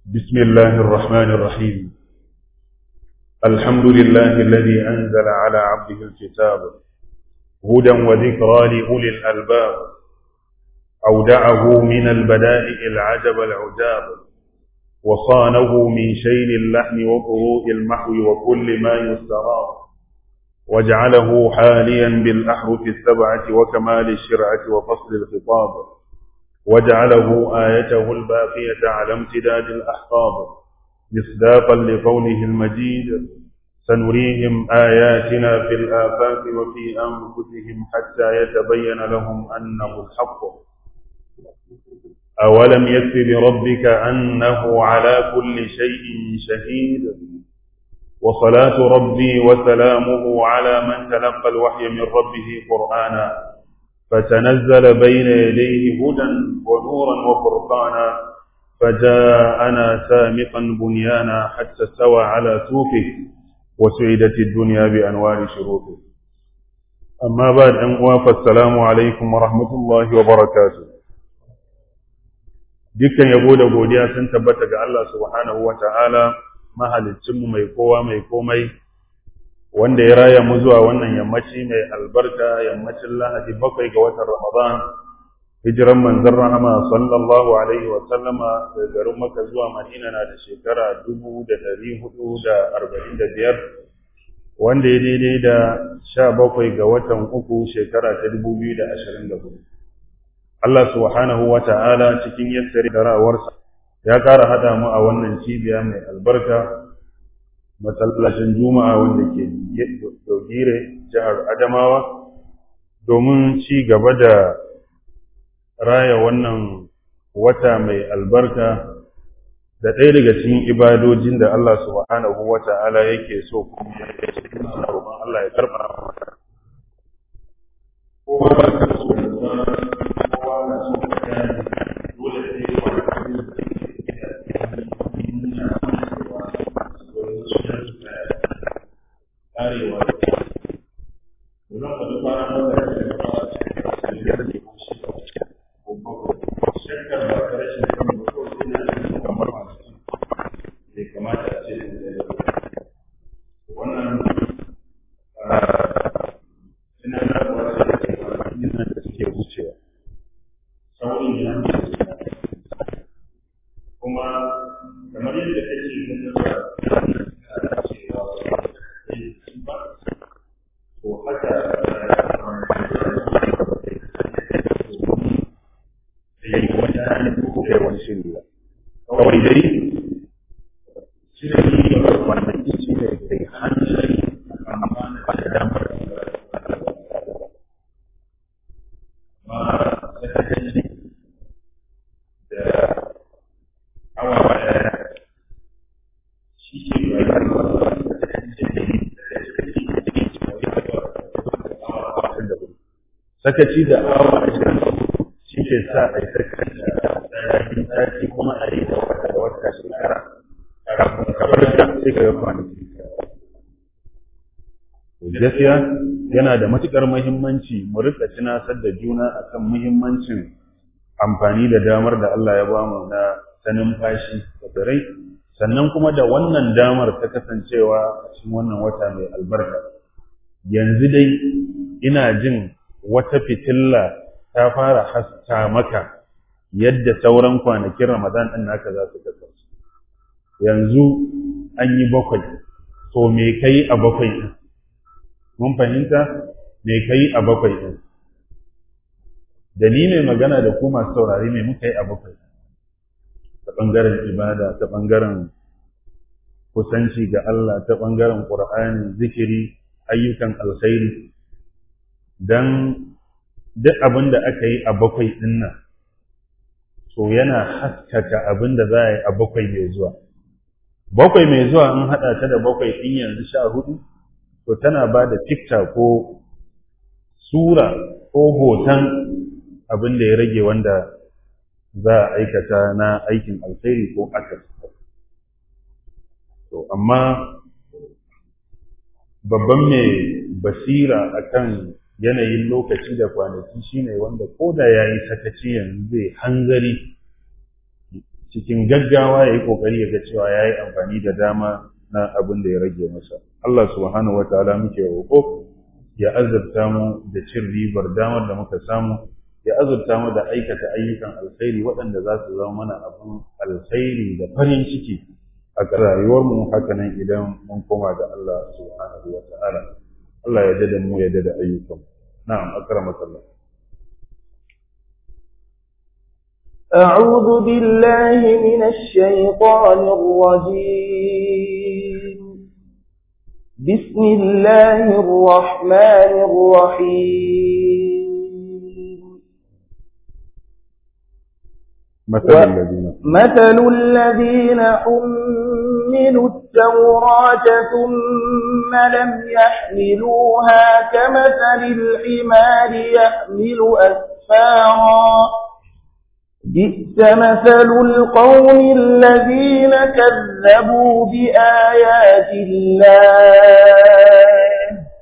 بسم الله الرحمن الرحيم الحمد لله الذي أنزل على عبده الكتاب هدى وذكرى لأولي الألباب أودعه من البدائع العجب العجاب وصانه من شيل اللحم وقروء المحو وكل ما يستراب وجعله حاليا بالأحرف السبعة وكمال الشرعة وفصل الخطاب وجعله آيته الباقية على امتداد الأحقاب مصداقا لقوله المجيد سنريهم آياتنا في الآفاق وفي أنفسهم حتى يتبين لهم أنه الحق أولم يكف بربك أنه على كل شيء شهيد وصلاة ربي وسلامه على من تلقى الوحي من ربه قرآنا فتنزل بين يديه هدى ونورا وفرقانا فجاءنا سامقا بنيانا حتى استوى على سوقه وسعدت الدنيا بأنوار شروقه أما بعد أن فالسلام عليكم ورحمة الله وبركاته dukkan yabo da godiya sun tabbata ga Allah subhanahu wa ta'ala mahalicinmu mai kowa mai komai wanda ya raya mu zuwa wannan yammaci mai albarka yammacin lahadi bakwai ga watan ramadan hijiran manzon rahama sallallahu alaihi wa sallama daga garin maka zuwa madina na da shekara dubu da dari hudu da arba'in da biyar wanda ya daidai da sha bakwai ga watan uku shekara ta dubu biyu da ashirin da hudu Allah subhanahu wa ta'ala cikin yassari da ra'awarsa ya ƙara haɗa mu a wannan cibiya mai albarka masallacin juma'a wanda ke dogire jihar adamawa domin ci gaba da raya wannan wata mai albarka da ɗaya daga cikin ibadojin da Allah subhanahu wa ta'ala yake so kuma ya ce roƙon Allah ya karɓa kowa ba ka so da kowa na so ka dole sai karewa zan faɗi kwanan wata da ya fara cikin biyar ne ko shi ko shakkar ba ta rashin kan ko ina da kamar masu bai kamata a ce wannan ina na wata da ke ina da suke wucewa saurin ya kuma kamar yadda kake ganin ba to haka yayi wata da wani shiri ba kawai dai shiri ne wannan shi ne kai hankali amma ba da damar ma sakaci da awa daya shi ke rayuwa sakaci da awa ashirin shi ke sa a yi sakaci da ɗaya sati kuma a yi da wata da wata shekara kafin kamar da sai ka ga kwanaki gaskiya yana da matukar muhimmanci mu rika tunasar da juna akan muhimmancin amfani da damar da Allah ya bamu na sanin fashi da tsirai sannan kuma da wannan damar ta kasancewa a cikin wannan wata mai albarka yanzu dai ina jin wata fitilla ta fara haska maka yadda sauran kwanakin Ramadan ɗin naka za su kasance. Yanzu an yi bakwai, to me kai a bakwai ɗin? Mun fahimta me kai a bakwai ɗin? Da ni mai magana da ku masu saurari me muka yi a bakwai ta ɓangaren ibada, ta ɓangaren kusanci ga Allah, ta ɓangaren ƙur'ani, zikiri, ayyukan alkhairi. don duk abin da aka yi a bakwai ɗin nan to yana haskaka abin da za a yi a bakwai mai zuwa bakwai mai zuwa in haɗa ta da bakwai ɗin yanzu sha hudu to tana ba da fikta ko sura ko hoton abin da ya rage wanda za a aikata na aikin alkhairi ko akas to amma babban mai basira akan yanayin lokaci da kwanaki shine wanda ko da ya yi sakaci yanzu zai hanzari cikin gaggawa ya yi ƙoƙari ya ga cewa ya yi amfani da dama na abin da ya rage masa Allah subhanahu wa ta'ala muke roƙo ya azurta mu da cin ribar damar da muka samu ya azurta mu da aikata ayyukan alkhairi waɗanda za su zama mana abin alkhairi da farin ciki a rayuwarmu hakanan idan mun koma ga Allah subhanahu wa ta'ala Allah ya dada mu ya dada ayyukan na'am akramaka Allah أعوذ بالله من الشيطان الرجيم بسم الله الرحمن الرحيم مثل الذين مثل الذين حملوا التوراة ثم لم يحملوها كمثل الحمار يحمل أسفارا بئس مثل القوم الذين كذبوا بآيات الله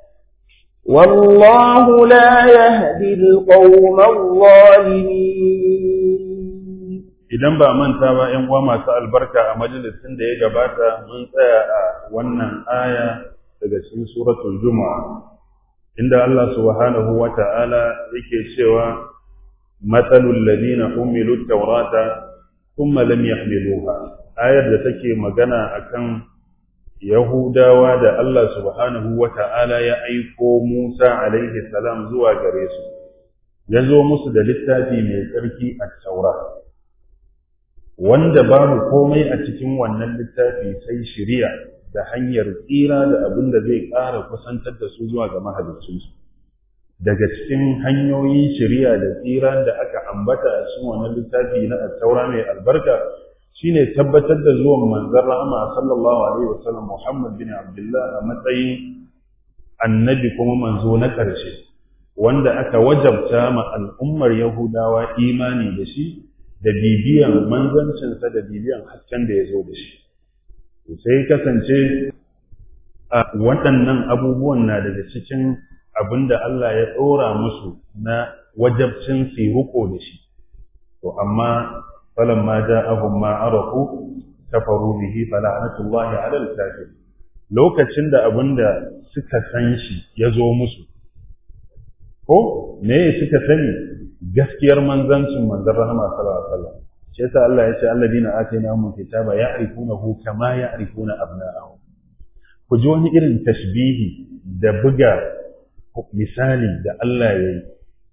والله لا يهدي القوم الظالمين idan ba manta ba ‘yan uwa masu albarka a majalisin da ya gabata mun tsaya a wannan aya daga cikin suratul juma'a inda Allah subhanahu wa ta'ala yake cewa matsalul ladina umilu taurata kuma lam yahmiluha ayar da take magana akan yahudawa da Allah subhanahu wa ta'ala ya aiko Musa alaihi salam zuwa gare su ya zo musu da littafi mai tsarki a taura wanda babu komai a cikin wannan littafi sai shiriya da hanyar tsira da abin da zai ƙara kusantar da su zuwa ga mahaliccinsu daga cikin hanyoyin shiriya da tsira da aka ambata a cikin wannan littafi na attaura mai albarka shine tabbatar da zuwan manzon rahama sallallahu alaihi wasallam Muhammad bin Abdullah a matsayin annabi kuma manzo na ƙarshe wanda aka wajabta ma al'ummar Yahudawa imani da shi da bibiyan manzancinsa da bibiyan hasken da ya zo da shi sai kasance a waɗannan abubuwan na daga cikin abin da Allah ya ɗora musu na wajabcin su huko da shi to amma falan ma ja'ahum ma arafu kafaru bihi fala'natullahi 'ala al-kafir lokacin da abin da suka san shi ya zo musu ko me suka sani gaskiyar manzancin manzon rahama sallallahu alaihi wasallam shi yasa Allah ya ce alladina atainahum kitaba ya'rifunahu kama ya'rifuna abna'ahum ku ji wani irin tashbihi da buga misali da Allah ya yi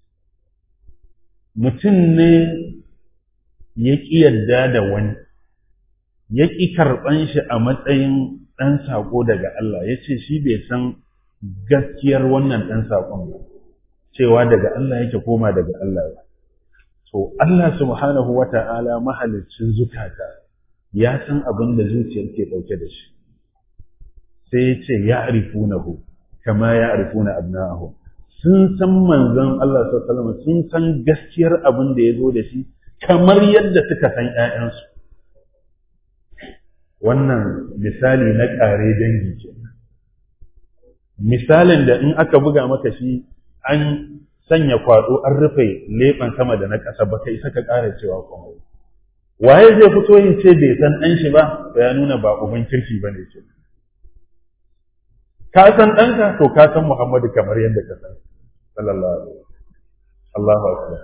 mutum ne ya ƙi yadda da wani ya ƙi karɓan shi a matsayin ɗan saƙo daga Allah ya ce shi bai san gaskiyar wannan ɗan saƙon ba cewa daga Allah yake koma daga Allah ba. To Allah subhanahu wa ta'ala mahalicin zukata ya san abin da zuciyar ke ɗauke da shi. Sai ya ce ya arifunahu kama ya arifuna abna'ahu. Sun san manzon Allah sallallahu sun san gaskiyar abin da ya zo da shi kamar yadda suka san ‘ya'yansu. Wannan misali na ƙare dangi ke. Misalin da in aka buga maka shi an sanya kwado an rufe leɓen sama da na ƙasa ba kai saka ƙara cewa kuma waye zai fito yin ce bai san ɗan shi ba to ya nuna ba uban kirki ba ne ke ka san ɗanka to ka san muhammadu kamar yadda ka san sallallahu alaihi Allahu akbar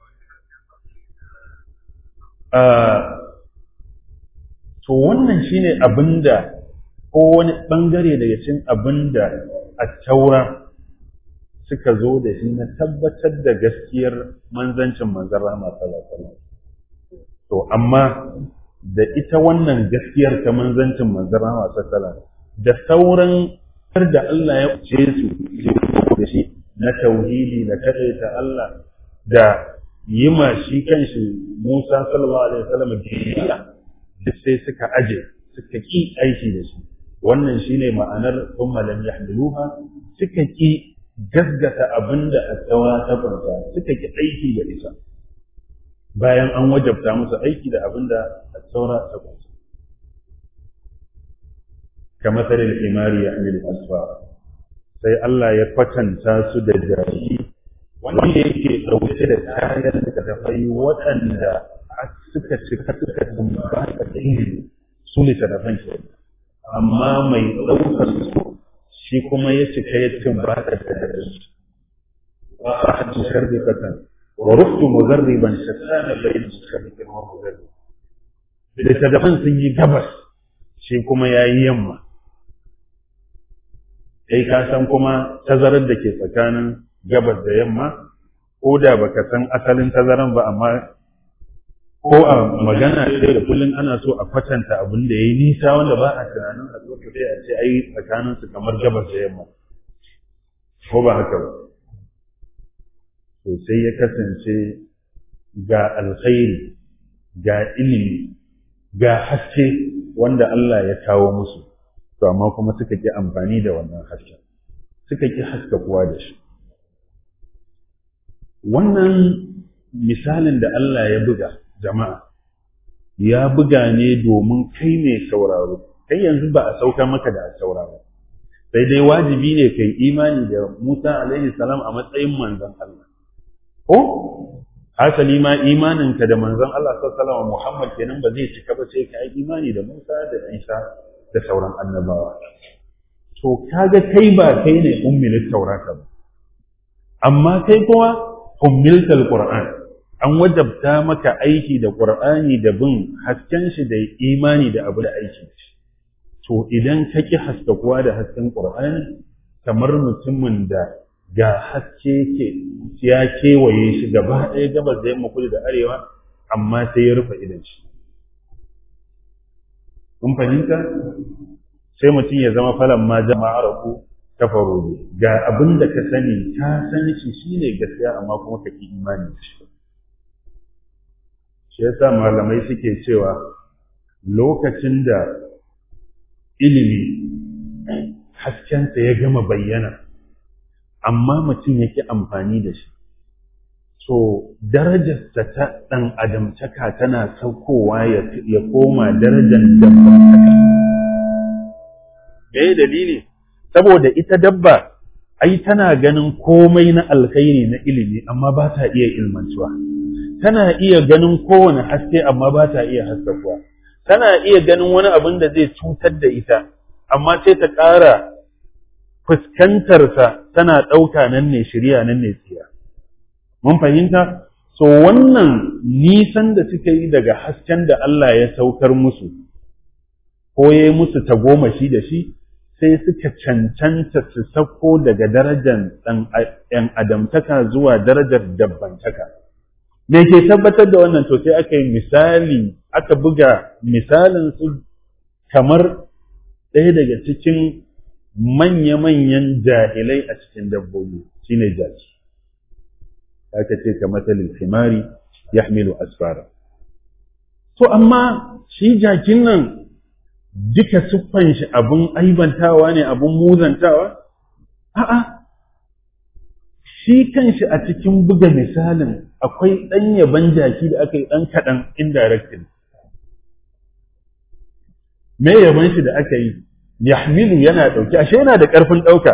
to wannan shine abinda ko wani bangare daga cikin abinda a taura suka zo da shi na tabbatar da gaskiyar manzancin manzan rahama sallallahu to amma da ita wannan gaskiyar ta manzancin manzan rahama sallallahu da sauran da Allah ya ce su da shi na tauhidi da ta Allah da yi ma shi kanshi Musa sallallahu alaihi wasallam biyayya duk sai suka aje suka ki aiki da shi wannan shine ma'anar thumma lam yahmiluha suka ki gaggata abin da attaura ta kwanta suka ki aiki da ita bayan an wajabta musu aiki da abin da attaura ta kwanta kamar tsarin imari ya amil asfa sai Allah ya kwatanta su da jari wanda yake ɗauke da kayan da tafai waɗanda suka cika suka tumbata da ilimi su littattafan ke amma mai ɗaukar su shi kuma ya cika ya tumbata da ilimi wa ahadu sharbikatan wa ruftu muzarriban shattana bayin sharbikin wa muzarrib littattafan sun yi gabas shi kuma ya yi yamma kai ka san kuma tazarar da ke tsakanin gabas da yamma ko da baka san asalin tazaran ba amma ko a magana sai da kullum ana so a kwatanta abin da ya yi nisa wanda ba a tunanin a zuwa sai a ce ai tsakanin su kamar gabas da yamma ko ba haka ba to sai ya kasance ga alkhairi ga ilimi ga haske wanda Allah ya kawo musu to amma kuma suka ki amfani da wannan hasken suka ki haska kuwa da shi wannan misalin da Allah ya buga jama'a ya buga ne domin kai mai sauraro kai yanzu ba a sauka maka da sauraro sai dai wajibi ne kai imani da Musa alaihi salam a matsayin manzon Allah ko hasali ma imaninka da manzon Allah sallallahu alaihi Muhammad kenan ba zai cika ba sai ka yi imani da Musa da Isa da sauran annabawa to kaga kai ba kai ne ummilit taurata ba amma kai kuma ummiltal qur'an an wajabta maka aiki da qur'ani da bin hasken shi da imani da abu da aiki to idan ka ki haskakuwa da hasken qur'ani kamar mutumin da ga haske ke ya kewaye shi gaba ɗaya gabas da yamma kudu da arewa amma sai ya rufe idan shi kun fahimta sai mutum ya zama falan ma jama'a rabu kafaru ne ga abin da ka sani ka san shi shine gaskiya amma kuma ka ki imani da shi shi yasa malamai suke cewa lokacin da ilimi haskensa ya gama bayyana amma mutum yake amfani da shi so darajarsa ta ɗan adamtaka tana saukowa ya koma darajar dabbantaka me dalili saboda ita dabba ai tana ganin komai na alkhairi na ilimi amma ba ta iya ilmantuwa tana iya ganin kowane haske amma ba ta iya haskakuwa tana iya ganin wani abin da zai cutar da ita amma sai ta ƙara fuskantarsa tana ɗauka nan ne shirya nan ne tsiya mun fahimta so wannan nisan da suka yi daga hasken da Allah ya saukar musu ko ya yi musu tagomashi da shi sai suka cancanta su sauko daga darajar ɗan adamtaka zuwa darajar dabbantaka. Me ke tabbatar da wannan to sai aka yi misali, aka buga misalin su kamar ɗaya daga cikin manya-manyan jahilai a cikin dabbobi shine jaki. Aka ce ka matsalin himari ya asfara. To amma shi jakin nan duka siffan shi abun aibantawa ne abun muzantawa? A'a, shi kanshi a cikin buga misalin akwai ɗan yaban jaki da aka yi ɗan kaɗan indirectly. Me yaban shi da aka yi, Yahmilu yana ɗauki, ashe yana da ƙarfin ɗauka.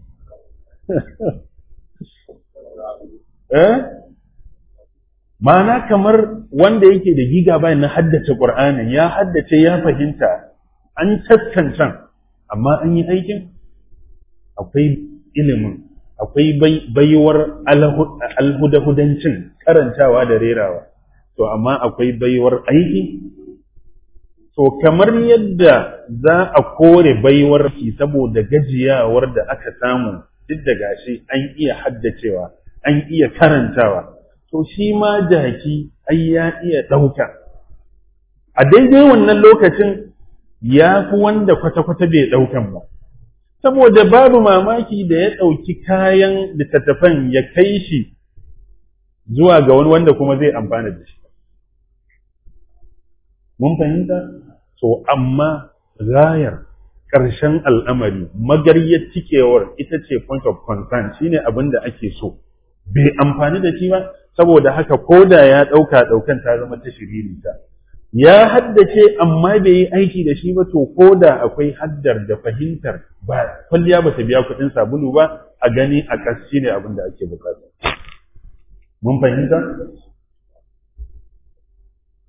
eh? Ma'ana kamar wanda yake da gigabyte na haddace Ƙur'anin ya haddace ya fahimta an taskancan amma an yi aikin akwai ilimin akwai baiwar alhudahudancin karantawa da rerawa to amma akwai baiwar aiki to kamar yadda za a kore baiwar ki saboda gajiyawar da aka samu duk da gashi an iya haddacewa an iya karantawa to shi ma jaki ai ya iya ɗauka a daidai wannan lokacin ya fi wanda kwata-kwata bai ɗaukan ba. Saboda babu mamaki da ya ɗauki kayan littattafan ya kai shi zuwa ga wani wanda kuma zai amfana da shi. Mun fahimta? So, amma gayar ƙarshen al'amari, magaryar cikewar ita ce point of concern shine abin da ake so. Bai amfani da shi ba, saboda haka ko da ya ɗauka ɗaukan ta zama ta shiririta. ya haddace amma bai yi aiki da shi ba to ko da akwai haddar da fahimtar ba kwalliya ba ta biya kuɗin sabulu ba a gani a kas shi ne abin da ake bukata mun fahimta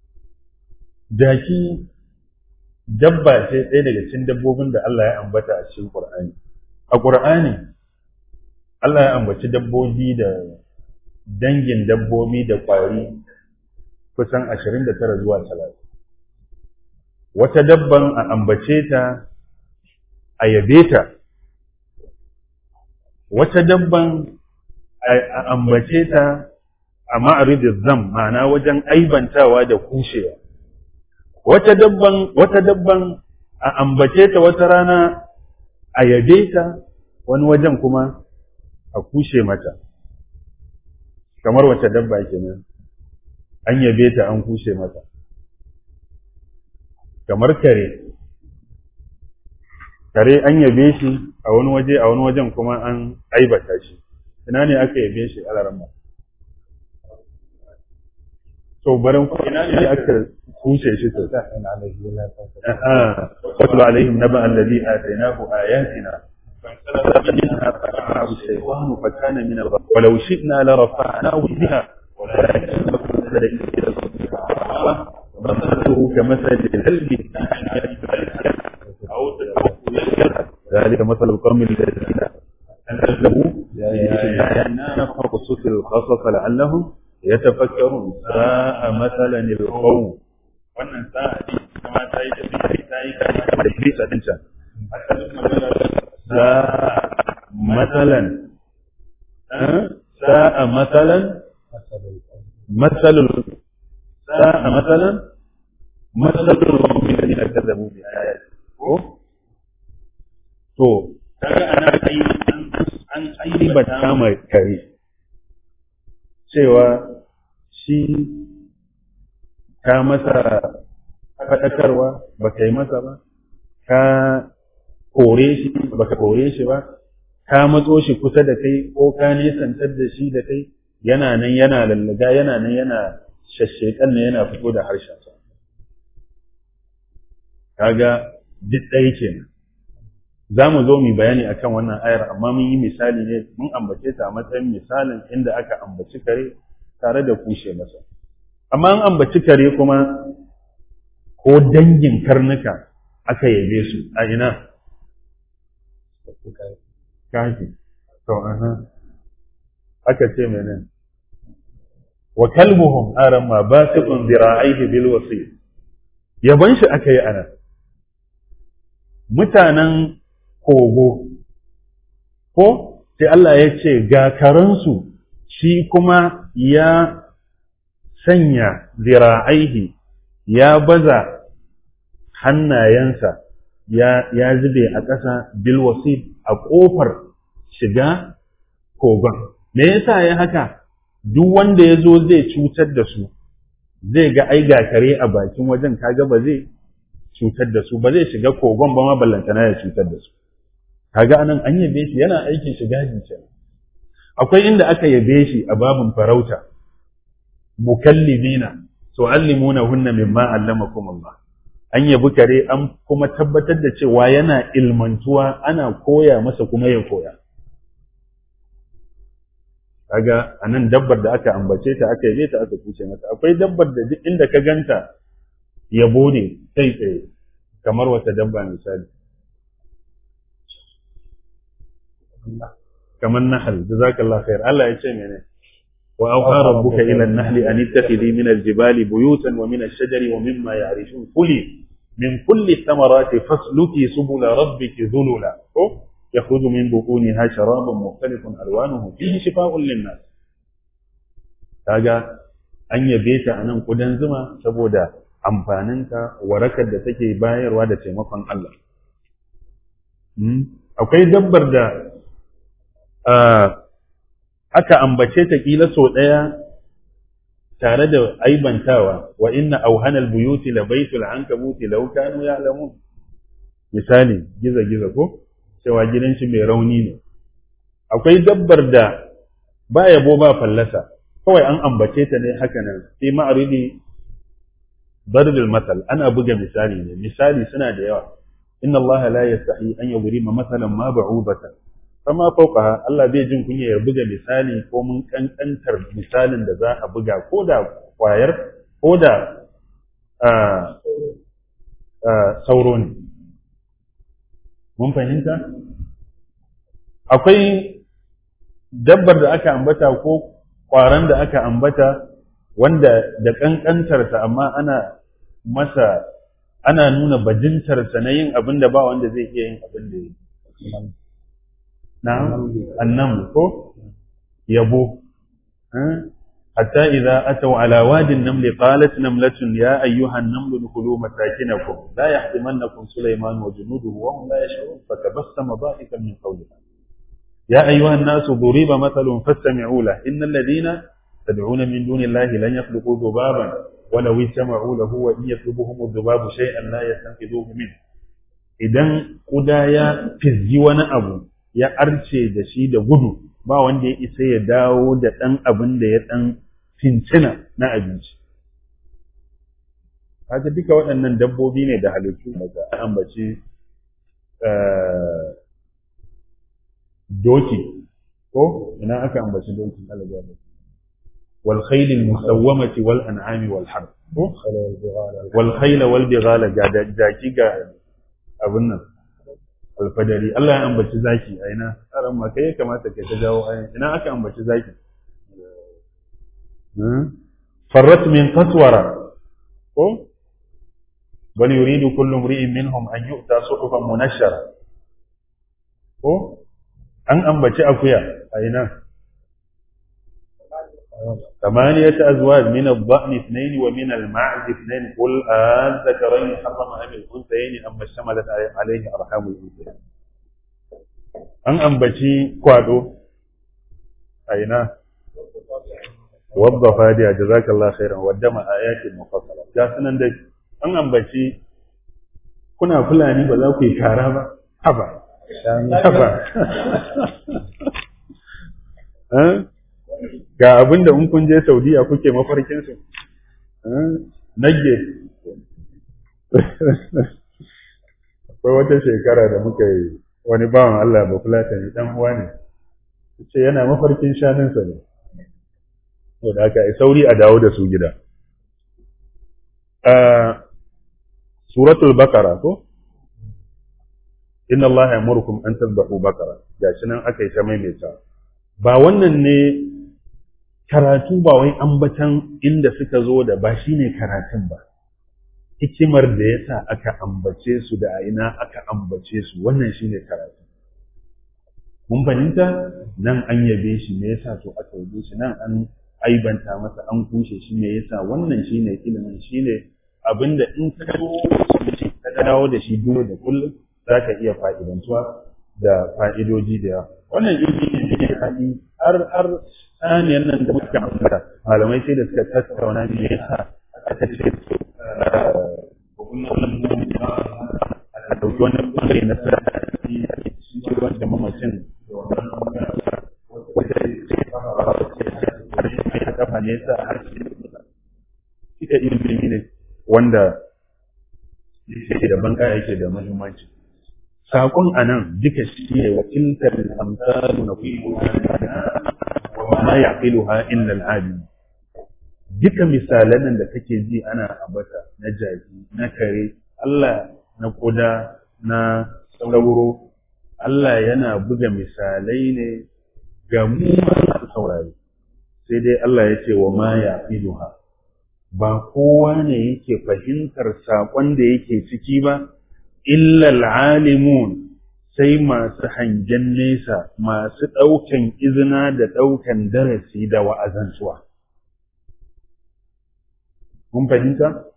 jaki dabba ce ɗaya daga cikin dabbobin da Allah ya ambata a cikin Qur'ani a Qur'ani Allah ya ambaci dabbobi da dangin dabbobi da ƙwari kusan 29 zuwa 30 wata dabban a ambace ta a yabe ta wata dabban a ambace ta a ma'aridin zam ma'ana wajen aibantawa da kushewa wata dabban wata dabban a ambace ta wata rana a yabe ta wani wajen kuma a kushe mata kamar wata dabba kenan an yabe ta an kushe mata kamar kare kare an yabe shi a wani waje a wani wajen kuma an aibata shi ina ne aka yabe shi a larama to barin ina ne aka kushe shi to wasu alaihim naba allazi atainahu ayatina فانسلخ منها فأتبعه الشيطان فكان من الغاوين ولو شئنا لرفعناه بها ولكنه نزل إلى الأرض مثله كمثل الكلب أو ذلك مثل القوم الذين أنزلوا بآياتنا نقصص القصص لعلهم يتفكرون ساء مثلا القوم wannan sa'a ne kuma ta yi tafiya ta yi kama da bisa din can sa'a matsalan sa'a matsalan matsalul sa'a matsalan matsalul mu'minin da kazzabu bi ayati ko to kaga ana ai an aibata mai kare cewa shi ka masa faɗakarwa ba ka yi masa ba ka kore shi ba ka kore shi ba ka matso shi kusa da kai ko ka nesantar da shi da kai yana nan yana lallaga yana nan yana shashshekan nan yana fito da harshensa kaga duk ɗaya kenan za mu zo mu bayani akan wannan ayar amma mun yi misali ne mun ambace ta a matsayin misalin inda aka ambaci kare tare da kushe masa amma an ambaci kare kuma ko dangin karnuka aka yabe su a ina kafi to aha aka ce mene wa kalbuhum aran ma basiqun zira'ihi bil wasi yaban shi aka yi ana mutanen kogo ko sai Allah ya ce ga karansu shi kuma ya sanya zira'aihi ya baza hannayensa ya, ya zube a ƙasa bilwasid a ƙofar shiga kogon. Me yasa ya haka? Duk wanda ya zo zai cutar da su, zai ga ai kare a bakin wajen kaga ba zai cutar da su, ba zai shiga kogon ba ma ballantana ya cutar da su. Kaga anan an yabe shi yana aikin shiga kenan. Akwai inda aka yabe shi a babin farauta, mukallibina tu'allimunahunna mimma allamakum Allah an yabi kare an kuma tabbatar da cewa yana ilmantuwa ana koya masa kuma ya koya kaga anan dabbar da aka ambace ta aka yabe ta aka kuce mata akwai dabbar da duk inda ka ganta yabo ne kai tsaye kamar wata dabba misali kamar nahal jazakallahu khair Allah ya ce menene وأوحى ربك إلى النحل أن اتخذي من الجبال بيوتا ومن الشجر ومما يعرشون كلي من كل الثمرات فاسلكي سبل ربك ذللا يخرج من بطونها شراب مختلف ألوانه فيه شفاء للناس kaga an yabe ta a nan kudan zuma saboda amfaninta warakar da take bayarwa da taimakon Allah akwai dabbar da aka ambace ta kila so ɗaya tare da aibantawa wa inna auhanal buyuti la baitul ankabuti law kanu ya'lamun misali giza giza ko cewa gidan shi mai rauni ne akwai dabbar da ba yabo ba fallasa kawai an ambace ta ne haka nan sai ma'aridi darbil masal ana buga misali ne misali suna da yawa inna allaha la yastahi an yadrima masalan ma ba'udatan fama fauka Allah bai jin kunya ya buga misali ko mun kankantar misalin da za a buga ko da kwayar ko da sauro ne mun fahimta akwai dabbar da aka ambata ko ƙwaron da aka ambata wanda da ƙanƙantarsa amma ana masa ana nuna bajintarsa na yin abin da ba wanda zai iya yin abin da ya yi na annam ko yabo حتى إذا أتوا على واد النمل قالت نملة يا أيها النمل ادخلوا مساكنكم لا يحطمنكم سليمان وجنوده وهم لا يشعرون فتبسم ضاحكا من قولها يا أيها الناس ضرب مثل فاستمعوا له إن الذين تدعون من دون الله لن يخلقوا ذبابا ولو اجتمعوا له وإن يطلبهم الذباب شيئا لا يستنقذوه منه idan kuda ya fizgi wani abu ya arce da shi da gudu ba wanda ya isa ya dawo da ɗan abin da ya ɗan fincina na abinci. Haka duka waɗannan dabbobi ne da halittu daga ambaci doki ko ina aka ambaci doki alagaba wal khayl al musawwamati wal an'ami wal harb ko wal khayl wal bighala ga jaki ga abin nan alfadari Allah ya ambaci zaki a ina tsaron ma kai ya kamata kai ta jawo ayin ina aka ambaci zaki farrat min qaswara ko bal yuridu kullu imri'in minhum an yu'ta suhufan munashshara ko an ambaci akuya a ina ثمانية أزواج من الضأن اثنين ومن المعز اثنين قل أذكرين حرم أم الأنثيين أما اشتملت عليه أرحام الأنثيين أن أنبتي كوادو أين وضف هذه جزاك الله خيرا ودم آيات مفصلة جاسنا دك أن أنبتي كنا فلاني بذا في كارابا هبا هبا ها ga abin da in kun je Saudiya kuke mafarkin su nage akwai wata shekara da muka yi wani bawan Allah ba fulata ne dan uwa ne ce yana mafarkin shanunsa ne to da aka yi sauri a dawo da su gida suratul bakara ko inna Allah ya murkum an tazbahu bakara gashi nan aka yi ta maimaita ba wannan ne karatu ba wai ambatan inda suka zo da ba shi ne karatun ba hikimar da ya sa aka ambace su da a ina aka ambace su wannan shi ne karatu mun fahimta nan an yabe shi me yasa to aka yabe shi nan an aibanta masa an kushe shi me yasa wannan shi ne ilimin shi ne abinda in ka ka dawo da shi dole da kullum za ka iya fa'idantuwa da fa'idoji da yawa wannan ilimi ne da haɗi har har saniyar nan da muka ambata malamai sai da suka tattauna me yasa aka ce a ɗauki wani ɓangare na sarari shi wanda mamacin wata ce kafa ne yasa har shi ita ilimi ne wanda yake da banka yake da muhimmanci saƙon a nan duka shi ne wakiltar amsalu na ma ya ha illa al'adun duka misalan nan da kake ji ana abata na jaki na kare Allah na kuda na sauro Allah yana buga misalai ne ga mu masu saurari sai dai Allah ya ce wa ma ya ha ba kowa ne yake fahimtar saƙon da yake ciki ba illal alimun sai masu hangen nesa masu ɗaukan izina da ɗaukan darasi da wa'azantuwa. Mun fahimta?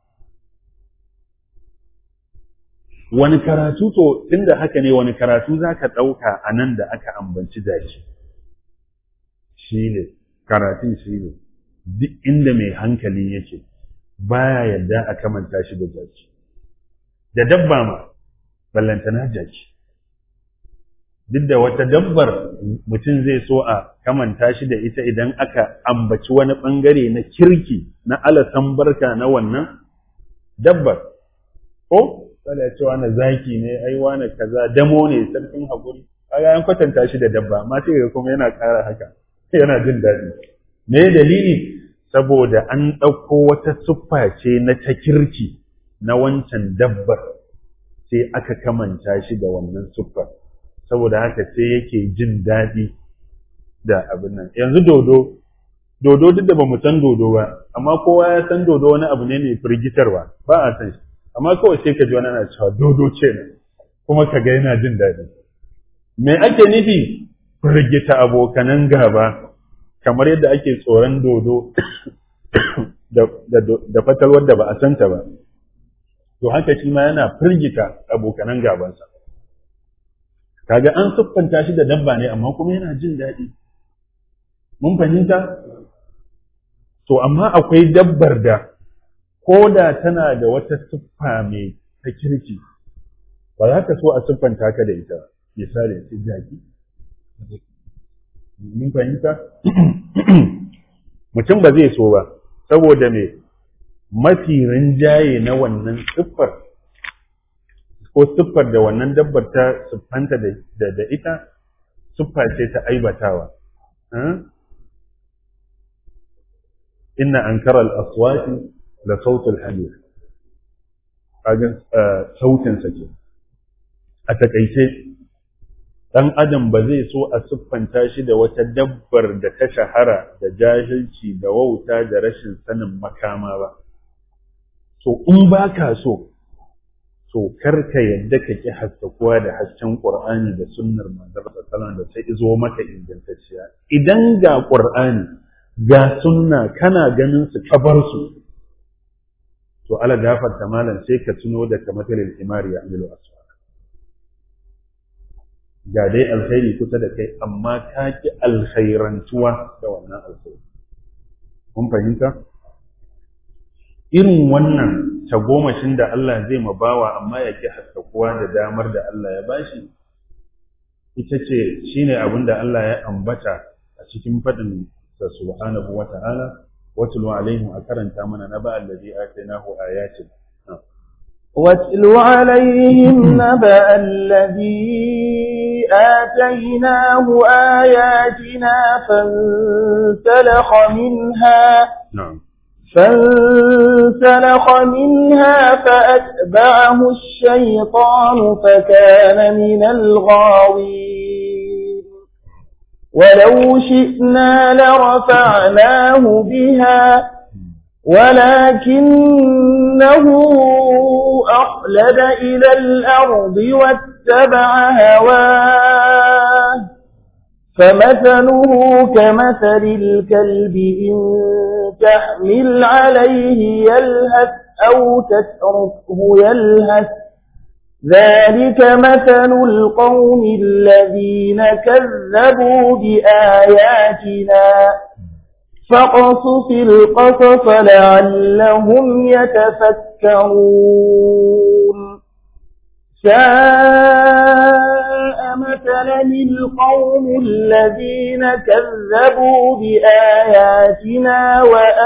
Wani karatu to, inda haka ne wani karatu za ka ɗauka a nan da aka ambanci daji. Shi ne, karatun shi ne, duk inda mai hankali yake, baya yadda a kamanta shi da jaki. Da dabba ma, ballantana jaki duk da wata dabbar mutum zai so a kamanta shi da ita idan aka ambaci wani ɓangare na kirki na alasan barka na wannan dabbar ko tsala cewa na zaki ne ai wani kaza damo ne sarkin haƙuri kaga an kwatanta shi da dabba amma sai ga kuma yana ƙara haka yana jin daɗi me dalili saboda an ɗauko wata siffa ce na ta kirki na wancan dabbar sai aka kamanta shi da wannan siffar saboda haka sai yake jin daɗi da abin nan yanzu dodo dodo duk da bamu san dodo ba amma kowa ya san dodo wani abu ne mai firgitarwa ba a san shi amma kawai sai ka ji wani ana cewa dodo ce ne kuma ka ga yana jin daɗi me ake nufi firgita abokanan gaba kamar yadda ake tsoron dodo da fatalwar da ba a santa ba to haka shi ma yana firgita abokanan gabansa kaga an siffanta shi da dabba ne amma kuma yana jin daɗi mun fahimta to amma akwai dabbar da ko da tana da wata siffa mai ta kirki ba za ka so a siffanta ka da ita misali ce jaki mun fahimta mutum ba zai so ba saboda me mafi rinjaye na wannan siffar ko siffar da wannan dabbar ta siffanta da ita siffa ce ta aibatawa inna ankara al-aswati la sautul hamir kaga sautin sa ke a takaice dan adam ba zai so a siffanta shi da wata dabbar da ta shahara da jahilci da wauta da rashin sanin makama ba to in ba ka so to karka yadda ka ki haskakuwa da hasken qur'ani da sunnar manzon sallallahu da ta izo maka ingantacciya idan ga qur'ani ga sunna kana ganin su kabar su to ala gafarta malam sai ka tuno da kamatalil imari ya amilu aswa ga dai alkhairi kusa da kai amma ka ki alkhairantuwa da wannan alkhairi kun fahimta irin wannan tagomashin da Allah zai ma bawa amma ya ki haskakuwa da damar da Allah ya bashi ita ce shine abin da Allah ya ambata a cikin faɗin sa subhanahu wa ta'ala watlu alaihim a karanta mana na ba allazi atainahu ayatin واتل عليهم نبأ الذي آتيناه آياتنا فانسلخ منها na'am فانسلخ منها فأتبعه الشيطان فكان من الغاوين ولو شئنا لرفعناه بها ولكنه أخلد إلى الأرض واتبع هواه فمثله كمثل الكلب إن تحمل عليه يلهث أو تتركه يلهث ذلك مثل القوم الذين كذبوا بآياتنا فاقصص القصص لعلهم يتفكرون ساء مثلا القوم الذين كذبوا بآياتنا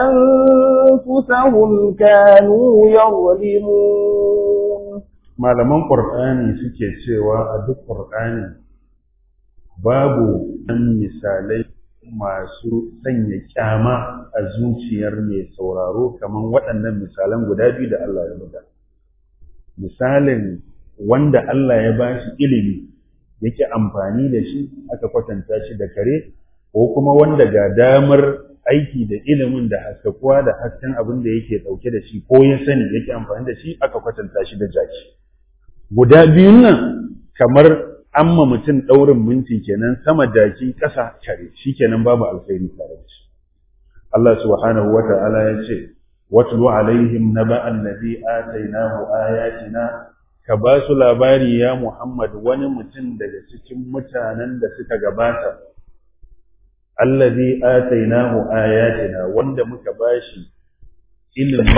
وأنفسهم كانوا يظلمون malaman ƙur'ani suke cewa a duk ƙur'ani babu ɗan misalai masu sanya kyama a zuciyar mai sauraro kamar waɗannan misalan guda biyu da Allah ya buga. Misalin wanda Allah ya ba shi ilimi yake amfani da shi aka kwatanta shi da kare, ko kuma wanda ga damar aiki da ilimin da haskakuwa da hasken abin da yake ɗauke da shi ko ya sani yake amfani da shi aka kwatanta shi da jaki. Guda biyun nan kamar amma mutum ɗaurin minti kenan sama jaki ƙasa kare shi kenan babu alkhairi tare da shi Allah subhanahu wa ta'ala ya ce watlu alaihim naba allazi atainahu ayatina ka ba su labari ya Muhammad wani mutum daga cikin mutanen da suka gabata allazi atainahu ayatina wanda muka bashi ilimi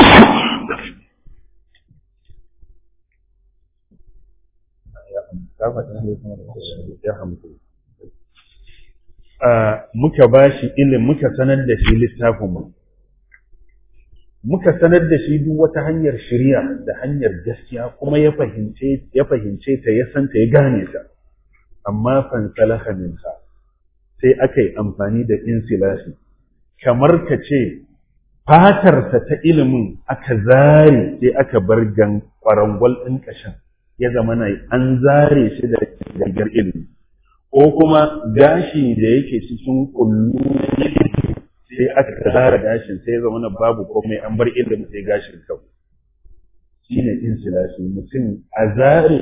muka ba shi ilim muka sanar da shi littafinmu muka sanar da shi duk wata hanyar shirya da hanyar gaskiya kuma ya fahimce ya fahimce ta ya santa ya gane ta amma fansalaha minha sai aka yi amfani da insilafi kamar ka ce fatarsa ta ilimin aka zare sai aka bar gan kwarangwal ɗin ƙashin ya zama na an zare shi da gangar ilimi ko kuma gashi da yake cikin kullu sai aka zara gashin sai ya zama na babu komai an bar ilimin sai gashin kawai shi ne insilashi mutum a zare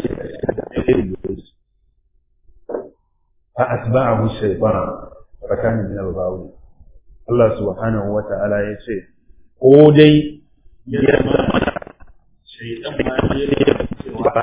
fa asba'ahu shaytan fa kana min al-ghawi Allah subhanahu wa ta'ala ya ce ko dai ya zama shaytan ma ya cewa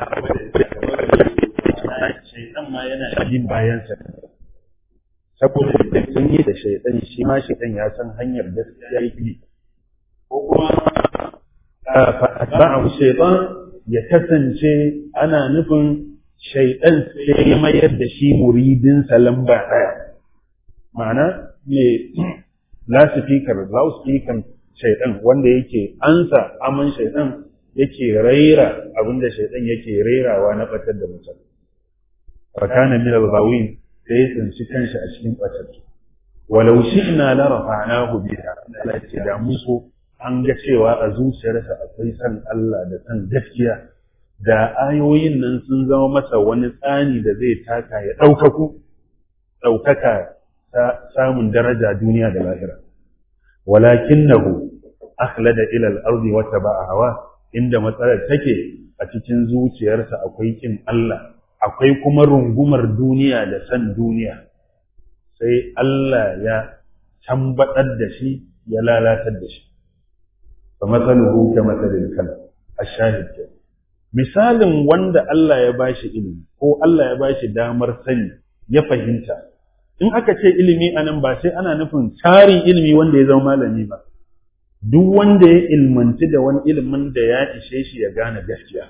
shaytan ma yana yin bayan sa saboda sun yi da shaytan shi ma shaytan ya san hanyar gaskiya yake ko kuma ba'ahu shaytan ya kasance ana nufin shaytan sai ya mayar da shi muridin lamba ɗaya ma'ana me loudspeaker loudspeaker shaytan wanda yake ansa aman shaytan yake raira abinda shaytan yake rairawa na batar da mutum fakana min al-ghawin sai ya tsinci kanshi a cikin batar walau shi'na la rafa'nahu biha Allah ya ce da musu an ga cewa a zuciyarsa akwai san Allah da san gaskiya da ayoyin nan sun zama masa wani tsani da zai taka ya ɗaukaku ɗaukaka ta samun daraja duniya da lahira walakinnahu akhlada ila al-ardi wa taba'a hawa inda matsalar take a cikin zuciyarsa akwai kin Allah akwai kuma rungumar duniya da san duniya sai Allah ya tambaɗar da shi ya lalatar da shi فمثله كمثل الكلب الشاهد misalin wanda Allah ya bashi ilimi ko Allah ya bashi damar sani ya fahimta in aka ce ilimi anan ba sai ana nufin tarin ilimi wanda ya zama malami ba duk wanda ya ilmanci da wani ilimin da ya ishe shi ya gane gaskiya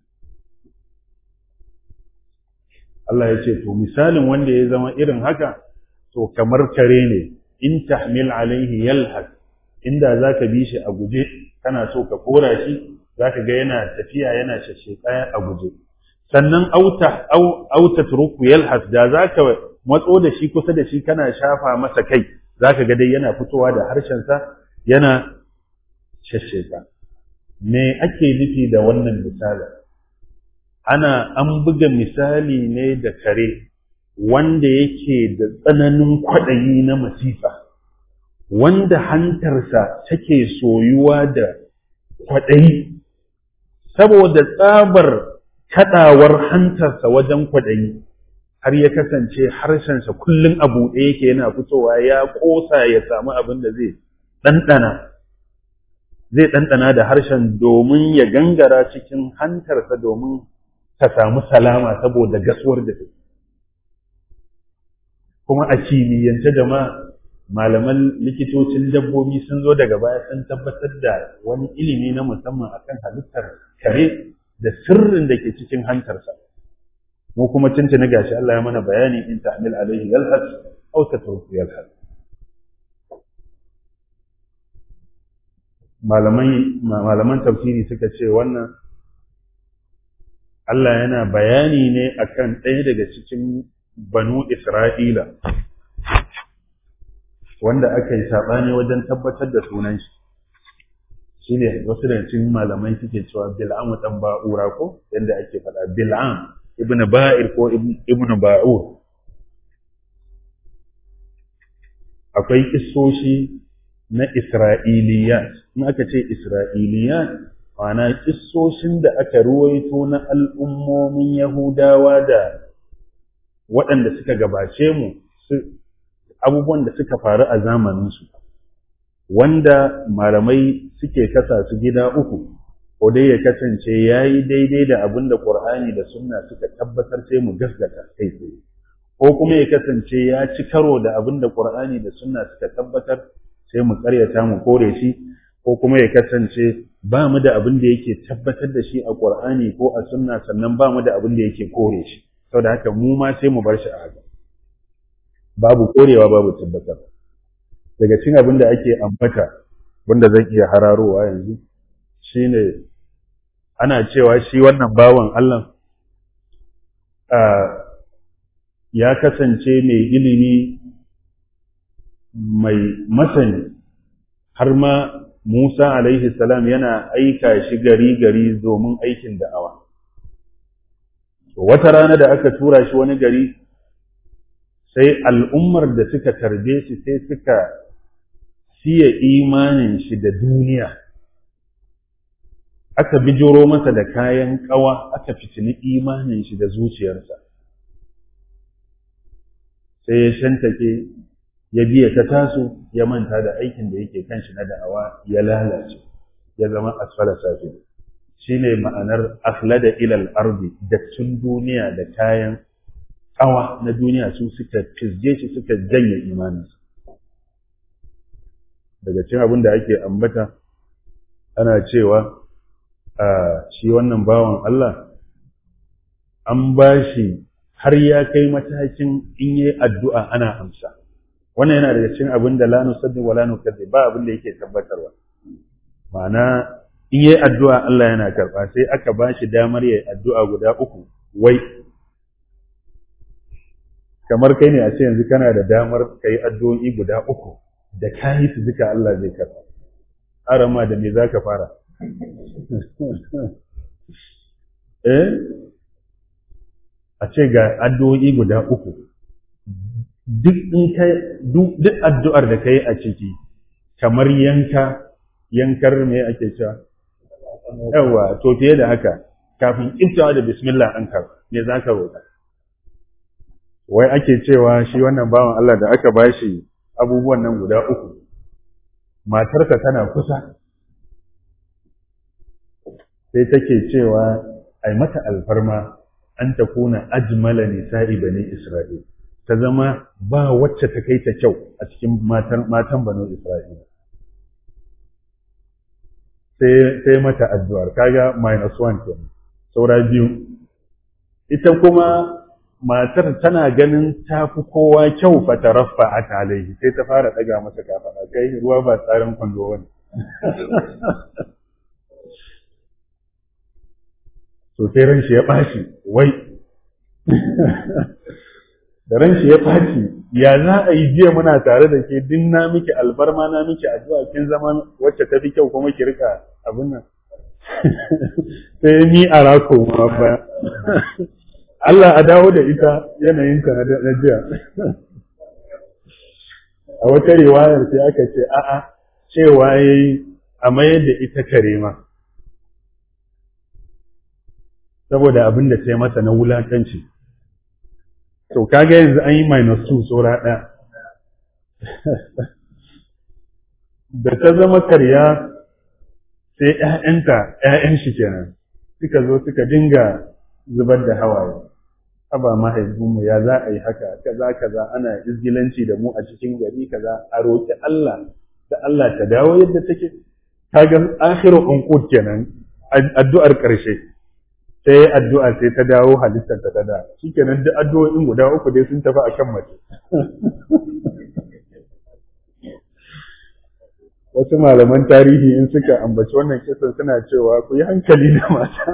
Allah ya ce to misalin wanda ya zama irin haka to kamar kare ne in tahmil alaihi yalhas inda za ka bi shi a guje kana so ka kora shi za ka ga yana tafiya yana shashshekaya a guje sannan auta auta turuku yalhas da za ka matso da shi kusa da shi kana shafa masa kai za ka ga dai yana fitowa da harshensa yana shashsheka me ake nufi da wannan misali ana an buga misali ne da kare wanda yake da tsananin kwaɗayi na masifa wanda hantarsa take soyuwa da kwaɗayi saboda tsabar kaɗawar hantarsa wajen kwaɗayi har ya kasance harshensa kullum a buɗe yake yana fitowa ya ƙosa ya samu abin da zai ɗanɗana zai ɗanɗana da harshen domin ya gangara cikin hantarsa domin ta samu salama saboda gasuwar da take kuma a kimiyyance jama'a malaman likitocin dabbobi sun zo daga baya sun tabbatar da wani ilimi na musamman akan halittar kare da sirrin da ke cikin hantarsa mu kuma tuntuni gashi Allah ya mana bayani in ta'mil alaihi yalhas aw tatruku yalhas malaman malaman tafsiri suka ce wannan Allah yana bayani ne akan ɗaya daga cikin banu Isra'ila wanda aka yi saɓani wajen tabbatar da sunan shi shi ne wasu da cikin malamai suke cewa bil'am ɗan ba'ura ko yadda ake faɗa bil'am ibn ba'ir ko ibn ba'ur akwai kissoshi na isra'iliyat in aka ce isra'iliyat ma'ana kissoshin da aka ruwaito na al'ummomin yahudawa da waɗanda suka gabace mu abubuwan da suka faru a zamaninsu wanda malamai suke kasa su gida uku ko dai ya kasance ya yi daidai da abin da ƙur'ani da sunna suka tabbatar sai mu gaskata kai tsaye ko kuma ya kasance ya ci karo da abin da ƙur'ani da sunna suka tabbatar sai mu ƙaryata mu kore shi ko kuma ya kasance ba mu da abin da yake tabbatar da shi a ƙur'ani ko a sunna sannan ba mu da abin da yake kore shi saboda haka mu ma sai mu bar shi a haka babu korewa babu tabbatar daga cikin abin da ake ambata wanda zan iya hararowa yanzu shine ana cewa shi wannan bawan Allah ya kasance mai ilimi mai masani har ma Musa alaihi salam yana aika shi gari gari domin aikin da'awa wata rana da aka tura shi wani gari sai al'ummar da suka tarbe shi sai suka siya imanin shi da duniya aka bijiro masa da kayan ƙawa aka fitini imanin shi da zuciyarsa sai ya shantake ya biya ta taso ya manta da aikin da yake kan shi na da'awa ya lalace ya zama asfala safi shine ma'anar akhlada ilal ardi dattin duniya da kayan ƙawa na duniya su suka fizge shi suka janye imaninsa daga cikin abin da ake ambata ana cewa a shi wannan bawan Allah an ba shi har ya kai matakin in yi addu'a ana amsa wannan yana daga cikin abin da la nusaddiq wa la nukadzib ba abin da yake tabbatarwa ma'ana in yi addu'a Allah yana karɓa sai aka ba shi damar yi addu'a guda uku wai kamar kai ne a ce yanzu kana da damar ka yi addu'o'i guda uku da ka yi su duka Allah zai karɓa arama da me za ka fara eh a ce ga addu'o'i guda uku duk in ka duk addu'ar da kai a ciki kamar yanka yankar me ake cewa yawa to fiye da haka kafin iftawa da bismillah an ka me za ka roƙa wai ake cewa shi wannan bawan Allah da aka bashi abubuwan nan guda uku matarsa tana kusa sai take cewa ai mata alfarma an ta kuna ajmala nisa'i bani Isra'il ta zama ba wacce ta kai ta kyau a cikin matan matan bani Isra'il sai sai mata addu'ar kaga minus one kenan saura biyu ita kuma matar tana ganin ta fi kowa kyau fataraffa a alaihi sai ta fara ɗaga masa kafaɗa kai ruwa ba tsarin kwando wani to sai ran shi ya ɓaci wai da ran shi ya ɓaci ya za a yi jiya muna tare da ke din na miki albarma na miki addu'a kin zama wacce ta fi kyau kuma ki rika abin nan sai ni a rako ma ba Allah a dawo da ita yanayinta na jiya a wata riwayar sai aka ce a'a cewa yayi a mayar da ita karema saboda abin da sai masa na wulakanci to kaga yanzu an yi minus two saura ɗaya da ta zama karya sai ‘ya'yanta ‘ya'yan shi kenan suka zo suka dinga zubar da hawaye haba mahaifinmu ya za a yi haka kaza kaza ana izgilanci da mu a cikin gari kaza a roƙi Allah da Allah ta dawo yadda take kaga akhiru unqud kenan addu'ar ƙarshe sai addu'a sai ta dawo halittar ta da shikenan duk addu'o'in guda uku dai sun tafi akan mace wasu malaman tarihi in suka ambaci wannan kisan suna cewa ku yi hankali da mata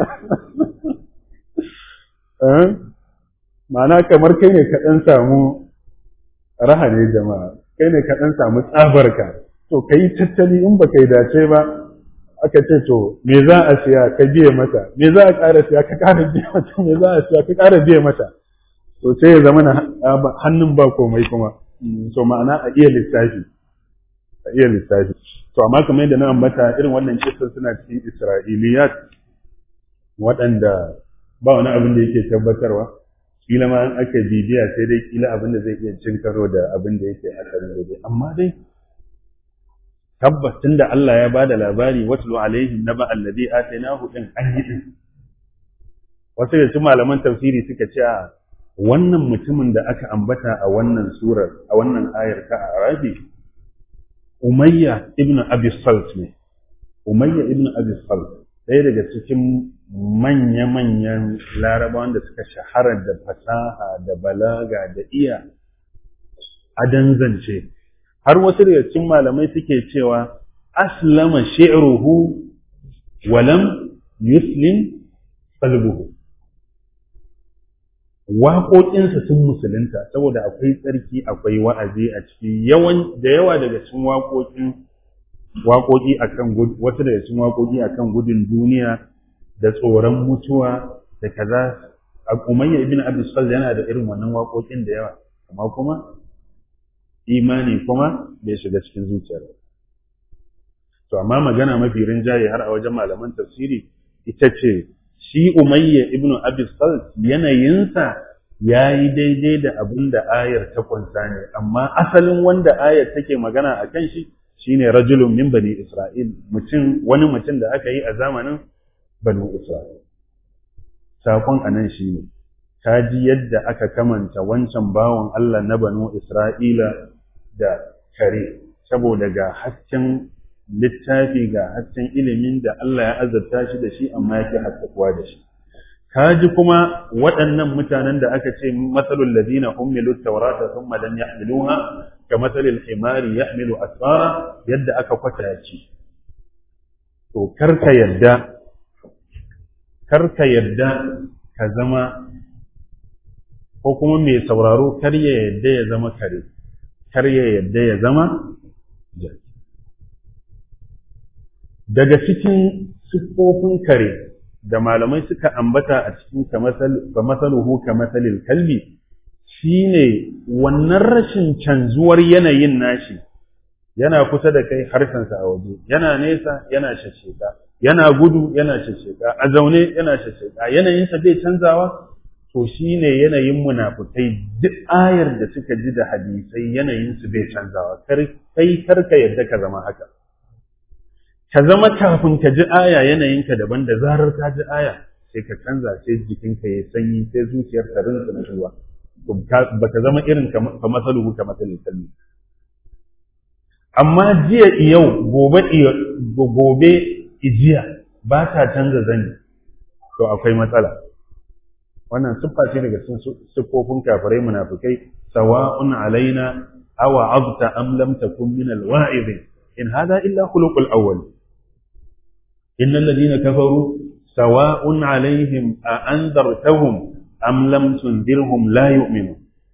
ma'ana kamar kai ne ka ɗan samu raha ne jama'a kai ne ka ɗan samu tsabarka to ka yi tattali in ba kai dace ba aka ce to me za a siya ka biye mata me za a ƙara siya ka ƙara biye mata me za a siya ka ƙara biye mata to sai ya zama hannun ba komai kuma to ma'ana a iya lissafi a iya lissafi to amma kamar yadda na ambata irin wannan kisan suna cikin isra'iliyat waɗanda ba wani abin da yake tabbatarwa kila ma an aka bibiya sai dai kila abin da zai iya cin karo da abin da yake asalin da dai amma dai tabbas tunda Allah ya bada labari watlu alaihim naba alladhi atainahu din an yi din wasu da su malaman tafsiri suka ce wannan mutumin da aka ambata a wannan surar a wannan ayar ta arabi umayya ibn abi salt ne umayya ibn abi salt ɗaya daga cikin manya-manyan larabawan da suka shahara da fasaha da balaga da iya adan zance har wasu daga cikin malamai suke cewa aslama shi'ruhu walam yuslim qalbuhu waƙoƙinsa sun musulunta saboda akwai tsarki akwai wa'azi a ciki yawan da yawa daga cikin waƙoƙin waƙoƙi akan wasu daga cikin waƙoƙi akan gudun duniya da tsoron mutuwa da kaza Umayya ibn Abi Sal yana da irin wannan waƙoƙin da yawa amma kuma imani kuma bai shiga cikin zuciyar to amma magana mafi rinjaye har a wajen malaman tafsiri ita ce shi Umayya ibn Abi Sal yanayinsa ya yi daidai da abin da ayar ta kunsa ne amma asalin wanda ayar take magana a kan shi shine rajulun min bani Isra'il mutum wani mutum da aka yi a zamanin bani Isra'il sakon anan shine ka ji yadda aka kamanta wancan bawan Allah na banu Isra'ila da kare saboda ga hasken littafi ga hasken ilimin da Allah ya azabta shi da shi amma yake haskakuwa da shi ka ji kuma waɗannan mutanen da aka ce matsalul ladina ummilu tawrata thumma lam yahmiluha ka matsalil himari yahmilu asfara yadda aka kwata ci to karka yadda karka yadda ka zama ko kuma mai sauraro kar ya yadda ya zama kare kar ya yadda ya zama jaki daga cikin siffofin kare da malamai suka ambata a cikin kamasaluhu kamasalil kalbi shine wannan rashin canzuwar yanayin nashi yana kusa da kai harshensa a waje yana nesa yana shasheka yana gudu yana shasheka a zaune yana shasheka yanayinsa bai canzawa to shine yanayin munafukai duk ayar da suka ji da hadisai yanayinsu bai canzawa kai karka yadda ka zama haka ka zama kafin ka ji aya yanayinka daban da zarar ka ji aya sai ka canza sai jikinka ya sanyi sai zuciyar ka rinsa na ruwa ba ka zama irin ka masaluhu ka masalin kalmi amma jiya yau gobe gobe ijiya ba ta canza zani to akwai matsala wannan siffa ce daga cikin siffofin kafirai munafikai sawa'un alaina aw azta am lam takun min alwa'izin in hada illa khuluqul awwal innal ladina kafaru sawa'un alaihim a anzartahum am lam tundirhum la yu'minun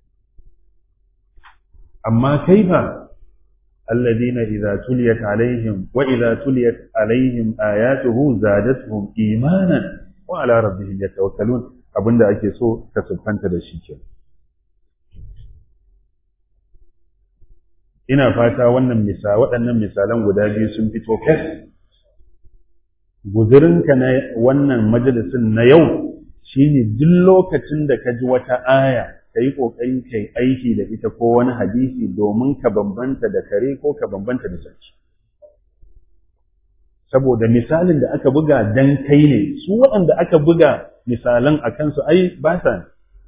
amma kaifa الذين إذا تليت عليهم وإذا تليت عليهم آياته زادتهم إيمانا وعلى ربهم يتوكلون abin da ake so ka siffanta da shi ke. Ina fata wannan misa waɗannan misalan guda biyu sun fito fes. Guzurinka na wannan majalisin na yau shi ne duk lokacin da ka ji wata aya ka yi ƙoƙari ka yi aiki da ita ko wani hadisi domin ka bambanta da kare ko ka bambanta da sarki. Saboda misalin da aka buga dan kai ne, su waɗanda aka buga misalan a kansu ai ba sa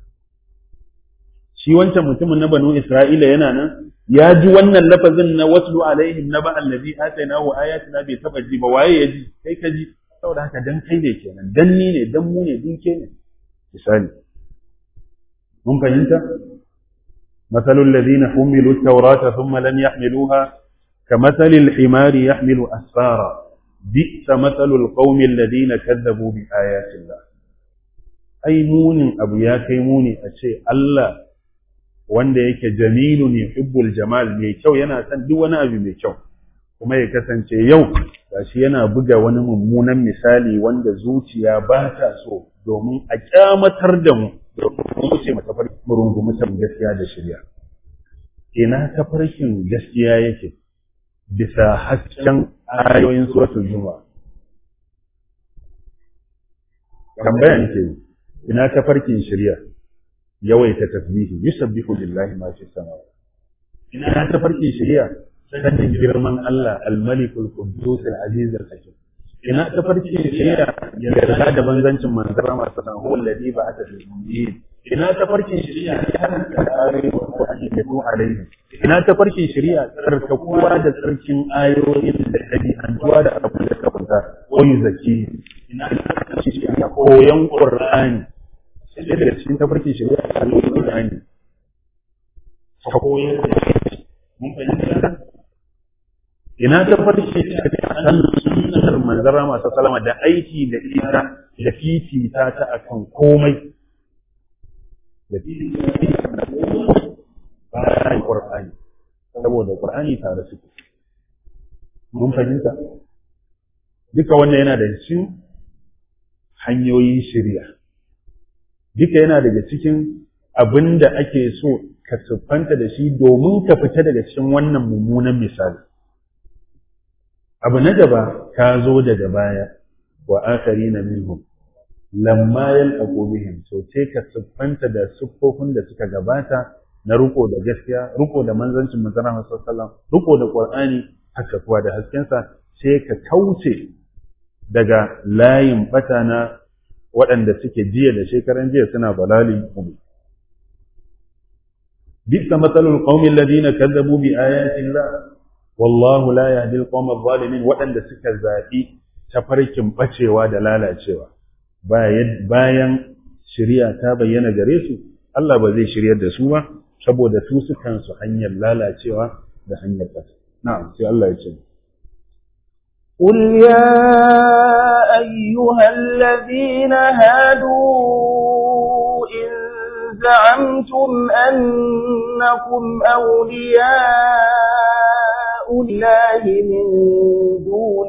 shi wancan mutumin na banu Isra'ila yana nan ya ji wannan lafazin na waslu alaihim na ba'al ladhi atainahu ayatina bai taba ji ba waye ya ji kai ka ji saboda haka dan kai ne kenan dan ni ne dan mu ne dinke ne misali mun fahimta مثل الذين حملوا التوراة ثم لم يحملوها كمثل الحمار يحمل أسفارا بئس مثل القوم الذين كذبوا بآيات الله ai munin abu ya kai muni a ce Allah wanda yake jamilu ne hibbul jamal mai kyau yana son duk wani abu mai kyau kuma ya kasance yau gashi yana buga wani mummunan misali wanda zuciya ba ta so domin a kyamatar da mu domin ce mata farkin rungumi gaskiya da shirya ina tafarkin gaskiya yake bisa hasken ayoyin suratul juma'a tambaya nake yi ina tafarkin shirya yawaita tasbihi yusabbihu lillahi ma fi samawati ina tafarkin shirya sanin girman Allah al-malikul quddus al-aziz al-hakim ina tafarkin shirya yarda da banzancin manzara masu san huwa alladhi ba'atha fil ummiyin ina tafarkin shirya karanta ayoyin Qur'ani da su alaihi ina tafarkin shirya tsarkakuwa da tsarkin ayoyin da ɗabi'antuwa da abin da ka kunta wani zaki ina tafarkin shirya koyon Qur'ani sai daga cikin tafarkin shari'a a Qur'ani ka koyar mun fahimta ina tafarkin shari'a san sunnar manzara masu salama da aiki da ita da fifita ta akan komai da fifita ta komai bayan Qur'ani saboda Qur'ani tare suke mun fahimta duka wannan yana da cikin hanyoyin shirya duka yana daga cikin abin da ake so ka siffanta da shi domin ka fita daga cikin wannan mummunan misali abu na gaba ka zo daga baya wa akharina minhum lamma yalqu bihim so sai ka siffanta da siffofin da suka gabata na riko da gaskiya riko da manzancin manzon Allah sallallahu alaihi wasallam riko da Qur'ani haka kuwa da haskensa sai ka kauce daga layin bata na waɗanda suke jiya da shekaran jiya suna balali ubi bisa matsalul qaumin ladina kazzabu bi ayatin la wallahu la yahdi al-qawm adh-dhalimin waɗanda suka zaɓi tafarkin bacewa da lalacewa bayan shari'a ta bayyana gare su Allah ba zai shiryar da su ba saboda su sukan su hanyar lalacewa da hanyar ƙasa na'am sai Allah ya ce قل يا أيها الذين هادوا إن زعمتم أنكم أولياء الله من دون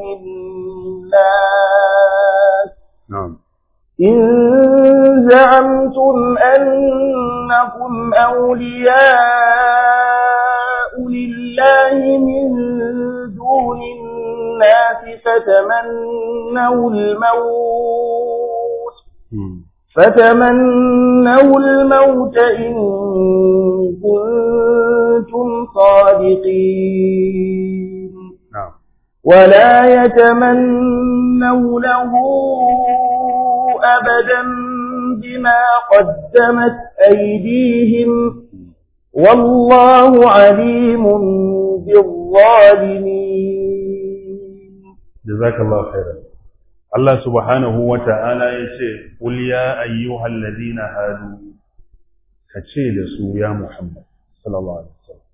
الناس na'am إن زعمتم أنكم أولياء لله من دون الناس فتمنوا الموت فتمنوا الموت إن كنتم صادقين na'am ولا يتمنونه أبدا بما قدمت أيديهم والله عليم بالظالمين jazakallahu khairan Allah subhanahu wa ta'ala ya ce qul ya ayyuhal ladina hadu ka ce da su ya Muhammad sallallahu alaihi wasallam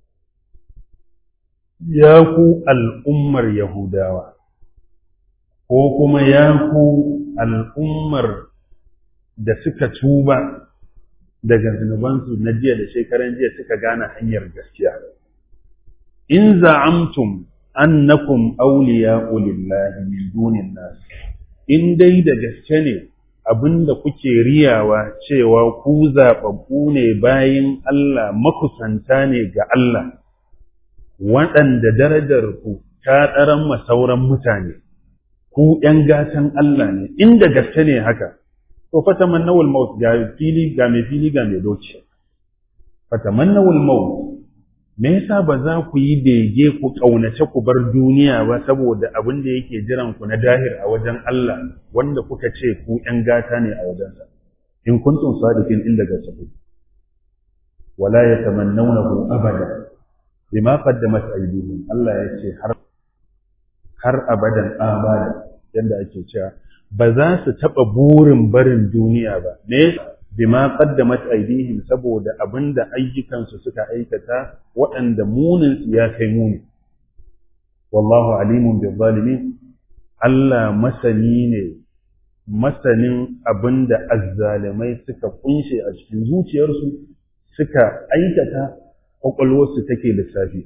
ya ku al'ummar yahudawa ko kuma ya ku al'ummar da suka tuba daga zunubansu na jiya da shekaran jiya suka gane hanyar gaskiya in za'amtum annakum awliya'u lillahi min dunin nas in dai da gaske ne abinda kuke riyawa cewa ku zaɓaɓɓu ne bayin Allah makusanta ne ga Allah waɗanda darajar ku ta ɗaran masauran mutane ku ‘yan gatan Allah ne inda gaske ne haka to fatamannawul maut ga fili ga mai fili ga mai doki fatamannawul maut me yasa ba za ku yi bege ku ƙaunace ku bar duniya ba saboda abin da yake jiran ku na dahir a wajen Allah wanda kuka ce ku ƴan gata ne a wajensa in kuntum sadiqin inda gaske wala yatamannawnahu abada bima qaddamat aydihim Allah ya ce har har abadan abada yanda ake cewa ba za su taɓa burin barin duniya ba me bima qaddamat aydihim saboda abinda ayyukansu suka aikata waɗanda munin su ya kai muni wallahu alimun bil zalimin Allah masani ne masanin abinda azzalimai suka kunshe a cikin zuciyarsu suka aikata kwakwalwarsu take lissafi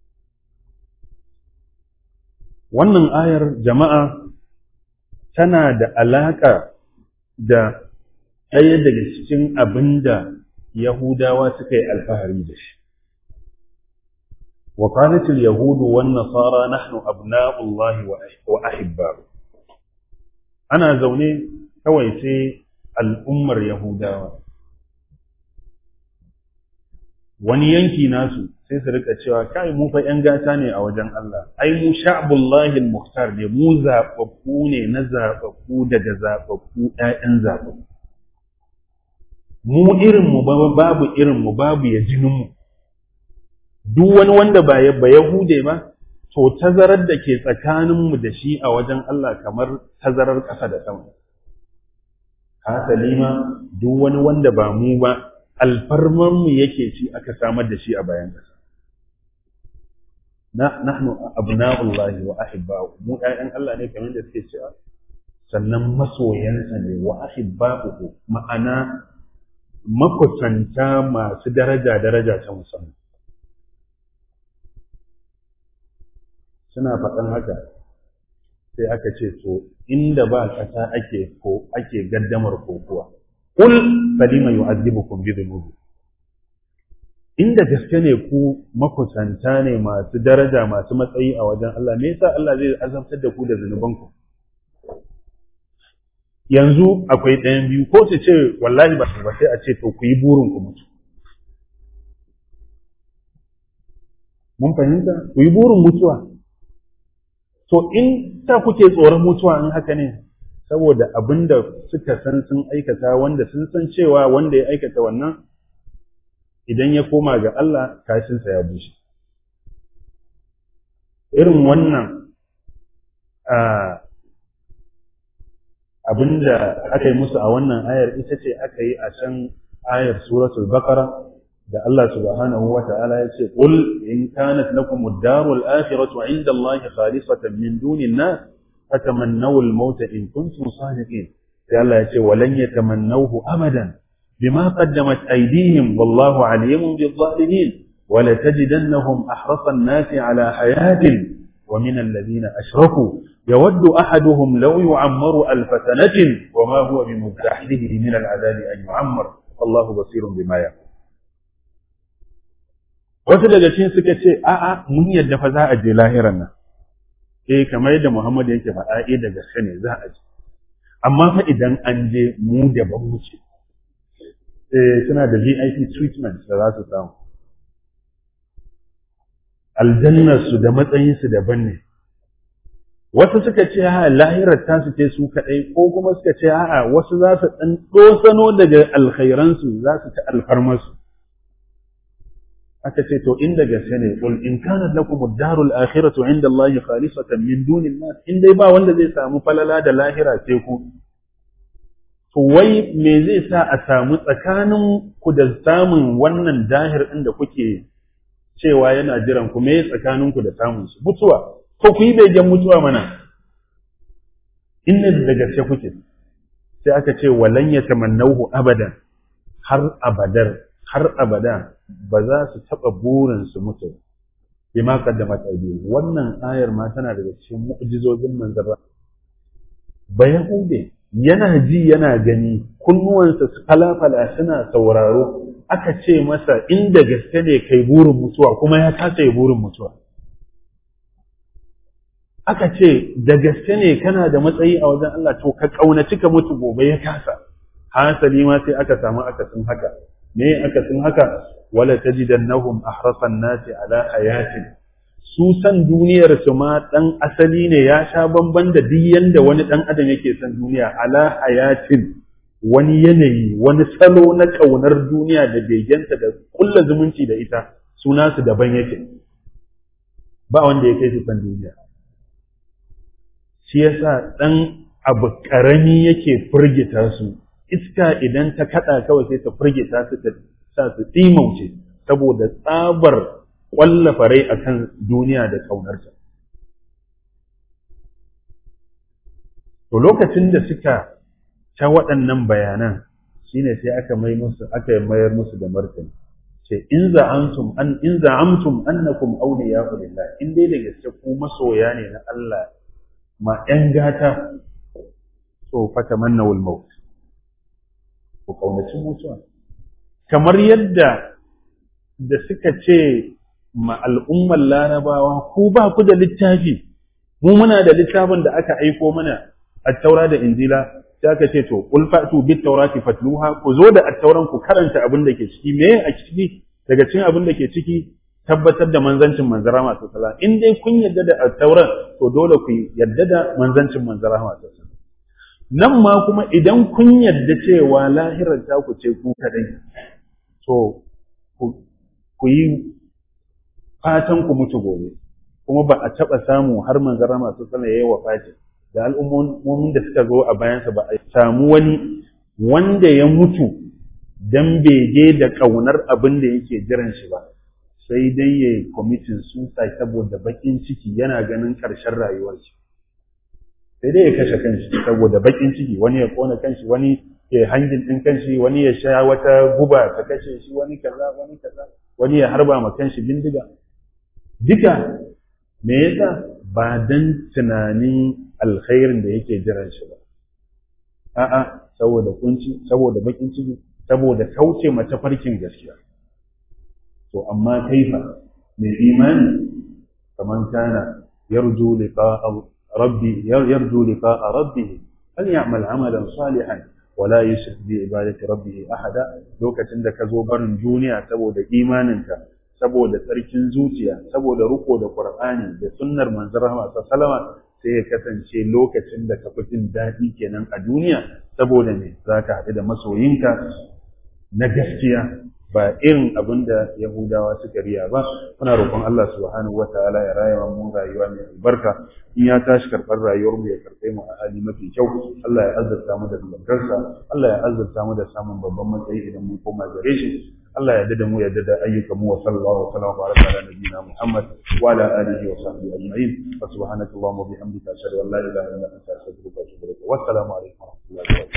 wannan ayar jama'a tana da alaƙa da ɗaya daga cikin abin da Yahudawa suka yi alfahari da shi. وقالت اليهود والنصارى نحن أبناء الله وأحباؤه أنا زوني kawai sai al'ummar Yahudawa. Wani yanki nasu sai su rika cewa kai mu fa ‘yan gata ne a wajen Allah, ai mu sha'abullahi muhtar ne, mu zaɓaɓɓu ne na zaɓaɓɓu daga zaɓaɓɓu ‘ya'yan zaɓaɓɓu. Mu irinmu babu irinmu babu ya jininmu. Duk wani wanda ba ya Yahude ba, to tazarar da ke tsakaninmu da shi a wajen Allah kamar tazarar ƙasa da sama. Hasali ma duk wani wanda ba mu ba, alfarmanmu yake ci aka samar da shi a bayan ƙasa. Nahnu abna'ullahi wa ahibba'u mu ƴaƴan Allah ne kamar da suke cewa sannan masoyansa ne wa ahibba'u ma'ana makusanta masu daraja daraja ta musamman suna faɗan haka sai aka ce to inda ba ƙasa ake ko ake gaddamar kokuwa kul falima yu'adhibukum bi dhunubi inda gaske ne ku makusanta ne masu daraja masu matsayi a wajen Allah me yasa Allah zai azabtar da ku da zunubanku yanzu akwai ɗayan biyu ko su ce wallahi ba ba sai a ce to ku yi burin ku mutu mun fahimta ku yi burin mutuwa to in ta kuke tsoron mutuwa in haka ne saboda abin da suka san sun aikata wanda sun san cewa wanda ya aikata wannan idan ya koma ga Allah kashinsa ya bushe irin wannan abin da aka yi musu a wannan ayar ita ce aka yi a can ayar suratul baqara da Allah subhanahu wa ta'ala ya ce qul in kanat lakum ad-darul akhiratu 'inda Allah khalisatan min duni an-nas fatamannaw al-maut in kuntum sadiqin sai Allah ya ce walan yatamannawhu abadan bima qaddamat aydihim wallahu 'alimun bil-zalimin ولتجدنهم أحرص الناس على حياة ومن الذين أشركوا يود أحدهم لو يعمر ألف سنة وما هو بمزحزحه من العذاب أن يعمر والله بصير بما يعمل wasu daga cikin suka ce a'a mun yadda fa za a je lahiran nan eh kamar yadda Muhammad yake faɗa eh da gaske ne za a je amma fa idan an je mu da ban wuce eh suna da VIP treatment da za su samu aljannar su da matsayin su daban ne wasu suka ce ha lahirar tasu ce su kaɗai ko kuma suka ce a'a wasu za su ɗan ɗosano daga alkhairansu za su ci alfarmarsu aka ce to inda gaske ne qul in kana lakum ad-darul akhiratu 'inda Allah khalisatan min dunin nas in dai ba wanda zai samu falala da lahira sai ku to wai me zai sa a samu tsakanin ku da samun wannan dahir din da kuke cewa yana jiran ku me tsakanin ku da samun shi mutuwa ko ku yi begen mutuwa mana inna da gaske kuke sai aka ce walan yatamannahu abadan har abadar har abada ba za su taɓa burin su mutu bi ma qaddamat aydihim wannan ayar ma tana daga cikin mu'jizojin manzara ba yahude yana ji yana gani kunnuwansa su falafala suna sauraro aka ce masa inda gaske ne kai burin mutuwa kuma ya kasa yi burin mutuwa aka ce da gaske ne kana da matsayi a wajen Allah to ka kaunaci ka mutu gobe ya kasa hasali ma sai aka samu akasin haka me akasin haka wala tajidannahum ahrasan nasi ala hayatin su san duniyar su ma dan asali ne ya sha bamban da duk yanda wani dan adam yake san duniya ala hayatin wani yanayi wani salo na kaunar duniya da begenta da kulla zumunci da ita suna su daban yake ba wanda ya kai su san duniya shi yasa dan abu karami yake firgita su iska idan ta kada kawai sai ta firgita su ta sa su timauce saboda tsabar ƙwallafa rai akan duniya da ƙaunarta. To lokacin da suka ta waɗannan bayanan shine sai aka mai musu aka mayar musu da martani ce in za'amtum an in za'amtum annakum awliya'u lillah in dai da gaske ku masoya ne na Allah ma ƴan gata to fatamannawul maut ku kaunaci mutuwa kamar yadda da suka ce ma al'ummar larabawa ku ba ku da littafi mu muna da littafin da aka aiko mana attaura da injila sai aka ce to qul fa'tu bit tawrati fatluha ku zo da attauran ku karanta abin da ke ciki me a ciki daga cikin abin da ke ciki tabbatar da manzancin manzara masu sala in dai kun yadda da attauran to dole ku yadda da manzancin manzara masu sala nan ma kuma idan kun yadda cewa lahirar ta ku ce ku kadai to ku yi fatan ku mutu gobe kuma ba a taɓa samu har manzara masu sana ya yi wa fati da al'ummomin da suka zo a bayansa ba a samu wani wanda ya mutu dan bege da ƙaunar abin da yake jiran shi ba sai dai ya yi kwamitin suicide saboda baƙin ciki yana ganin ƙarshen rayuwar shi sai dai ya kashe kanshi saboda baƙin ciki wani ya ƙona kanshi wani ya hangin ɗin kanshi wani ya sha wata guba ta kashe shi wani kaza wani kaza wani ya harba ma kanshi bindiga duka me yasa ba dan tunanin alkhairin da yake jiran shi ba a'a saboda kunci saboda bakin ciki saboda kauce mace farkin gaskiya to amma kaifa mai imani kaman kana yarju liqa'a rabbi yarju liqa'a rabbih fal ya'mal 'amalan salihan wala yushrik bi ibadati rabbih ahada lokacin da ka zo barin duniya saboda imaninka saboda tsarkin zuciya saboda riko da qur'ani da sunnar manzon rahama sallama sai ya kasance lokacin da ka fi jin daɗi kenan a duniya saboda me zaka haɗu da masoyinka na gaskiya ba irin abin da Yahudawa suka riya ba muna roƙon Allah subhanahu wataala ya rayuwa mu rayuwa mai albarka in ya tashi karɓar rayuwar mu ya karɓe mu a hali mafi kyau Allah ya azurta mu da albarkarsa Allah ya azurta mu da samun babban matsayi idan mun koma gare shi Allah ya dada mu ya dada ayyukan mu wa sallallahu wa sallam wa baraka ala nabiyyina Muhammad wa ala alihi wa sahbihi ajma'in wa subhanaka allahumma wa bihamdika ashhadu an la ilaha illa anta astaghfiruka wa atubu ilaik wa assalamu alaikum wa rahmatullahi wa barakatuh